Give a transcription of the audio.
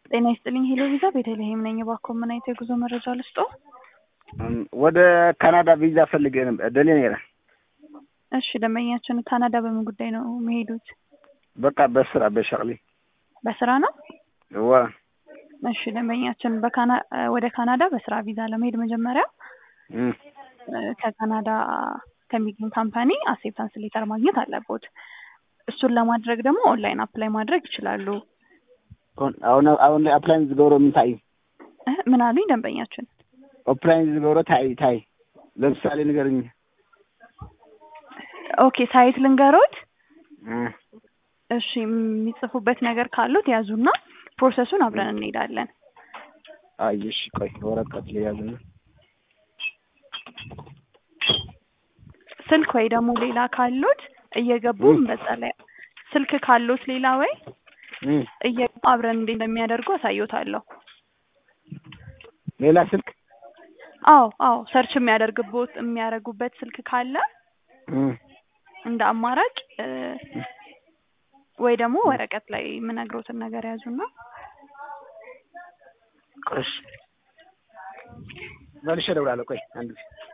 ጤና ይስጥልኝ ሄሎ ቪዛ ቤተልሔም ነኝ። እባክዎ ምን አይነት የጉዞ መረጃ ልስጦ? ወደ ካናዳ ቪዛ ፈልጌ ነበር ደሌ ነራ። እሺ ደንበኛችን ካናዳ በምን ጉዳይ ነው የሚሄዱት? በቃ በስራ በሸቅሊ በስራ ነው? ዋ እሺ ደንበኛችን በካና ወደ ካናዳ በስራ ቪዛ ለመሄድ መጀመሪያ እም፣ ከካናዳ ከሚገኝ ካምፓኒ አክሴፕታንስ ሌተር ማግኘት አለቦት። እሱን ለማድረግ ደግሞ ኦንላይን አፕላይ ማድረግ ይችላሉ። አሁን አሁን ላይ አፕላይን ዝገብሮ ምንታይ እ ምን አሉኝ ደንበኛችን? ኦፕላይን ዝገብሮ ታይ ታይ ለምሳሌ ንገርኝ። ኦኬ ሳይት ልንገሮት። እም፣ እሺ የሚጽፉበት ነገር ካሉት ያዙና ፕሮሰሱን አብረን እንሄዳለን። አይ እሺ ቆይ ወረቀት ልያዝና ስልክ ወይ ደግሞ ሌላ ካሉት እየገቡ በዛ ላይ ስልክ ካሉት ሌላ ወይ እም፣ እየገቡ አብረን እንዴት እንደሚያደርጉ አሳይዎታለሁ። ሌላ ስልክ አዎ አዎ ሰርች የሚያደርግቦት የሚያደርጉበት ስልክ ካለ እም፣ እንደ አማራጭ እ ወይ ደግሞ ወረቀት ላይ የምነግሮትን ነገር ያዙና ቆይ እሺ መልሼ እደውላለሁ። ቆይ አንድ ጊዜ